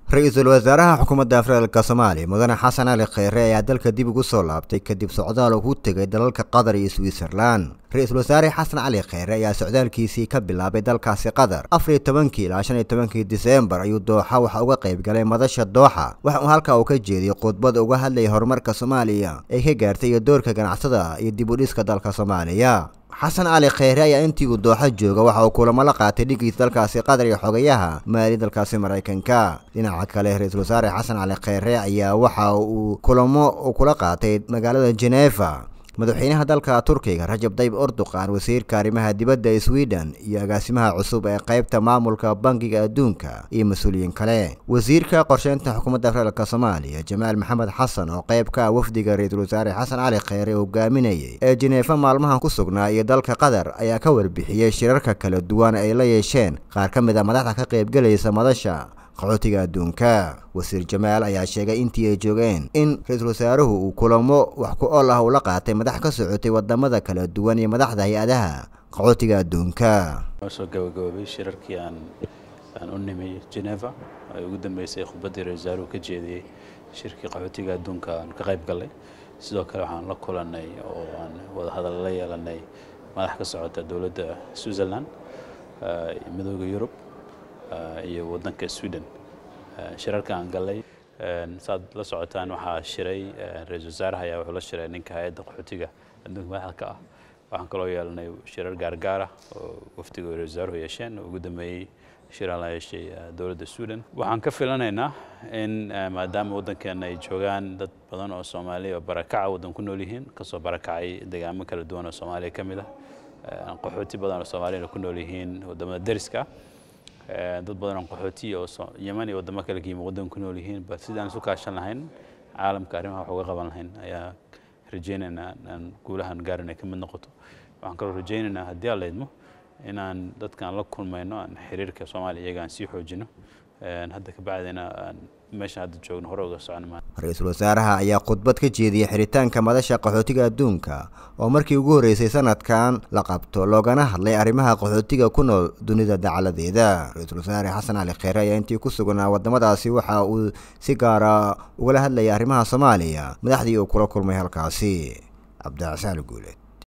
ra-iisul wasaaraha xukuumadda federaalka soomaaliya mudane xasan cali kheyre ayaa dalka dib ugu soo laabtay kadib socdaal uu ku tegay dalalka qatar iyo switzerlan ra-iisul wasaare xasan cali kheyre ayaa socdaalkiisii ka bilaabay dalkaasi qatar afar iyo tobankii ilaa shan iyo tobankii diseembar ayuu dooxa waxa uga qayb galay madasha dooxa waxa uu halkaa uu ka jeediyey khudbad uga hadlayay horumarka soomaaliya ay ka gaartay iyo doorka ganacsada iyo dib u dhiska dalka soomaaliya xasan cali kheyre ayaa intii uu dooxo jooga waxa uu kulamo la qaatay dhigiisa dalkaasi qatar iyo xogayaha maali dalkaasi maraykanka dhinaca kale ra-iisul wasaare xasan cali kheyre ayaa waxa uu kulamo uu kula qaatay magaalada geneeva madaxweynaha dalka turkiga rajab dayib erdogan wasiirka arrimaha dibadda ee sweden iyo agaasimaha cusub ee qaybta maamulka bangiga adduunka iyo mas-uuliyiin kale wasiirka qorsheynta xukuumadda federaalk soomaaliya jamaal maxamed xasan oo qayb ka ah wafdiga ra-iisul wasaare xasan cali kheyre hogaaminayay ee jineefa maalmahan ku sugnaa iyo dalka qatar ayaa ka warbixiyey shirarka kala duwan ay la yeesheen qaar ka mid a madaxda ka qaybgelaysa madasha qaxootiga adduunka wasiir jamaal ayaa sheegay intii ay joogeen in ra-iisul wasaaruhu uu kulamo wax ku ool ah uu la qaatay madax ka socotay wadamada kala duwan iyo madaxda hay-adaha qaxootiga adduunka waa soo gabagaboobay shirarkii aan aan u nimay geneva ay ugu dambeysay khudbaddii ra-isul wasaaruhu ka jeediyey shirkii qaxootiga adduunka aan ka qayb gallay sidoo kale waxaan la kulanay oo aan wada hadal la yeelanay madax ka socota dowladda switzerland midooda yurub iyo waddanka sweden shirarka aan gallay saad la socotaan waxaa shiray ra-iisul wasaaraha ayaa wuxuu la shiray ninka hay-adda qaxootiga adduunka madaxda ka ah waxaan kaloo yeelanay shirar gaargaar ah oo wafdiga ra-isul wasaaruhu yeesheen oo ugu dambeeyey shiraan la yeeshay dowladda sweden waxaan ka filanaynaa in maadaama waddankeena ay joogaan dad badan oo soomaaliya oo barakaca waddan ku nool yihiin kasoo barakacay deegaamo kala duwan oo soomaaliya ka mid ah qaxooti badan oo soomaaliyana ku nool yihiin waddamada deriska dad badan oo qaxooti oo yeman iyo waddamo kale ka yimi waddan ku nool yihiin bal sidaan isu kaashan lahayn caalamka arrimaha wax uga qaban lahayn ayaa rajaynaynaa aan guulahan gaarin ay ka mid noqoto waxaan kaloo rajaynaynaa haddii aan leydmo inaan dadkaan la kulmayno aan xiriirka soomaaliya iyaga aan sii xoojino hadda ka bacdina aan meesha hadda joogno hore uga socon ra-iisul wasaaraha ayaa khudbad ka jeediyey xiritaanka madasha qaxootiga adduunka oo markii ugu horreysay sanadkan la qabto loogana hadlay arrimaha qaxootiga ku nool dunida dacaladeeda ra-iisul wasaare xasan cali kheyre ayaa intii ku sugnaa waddamadaasi waxa uu si gaara ugala hadlayay arrimaha soomaaliya madaxdii uu kula kulmay halkaasi cabdicasaan guuleed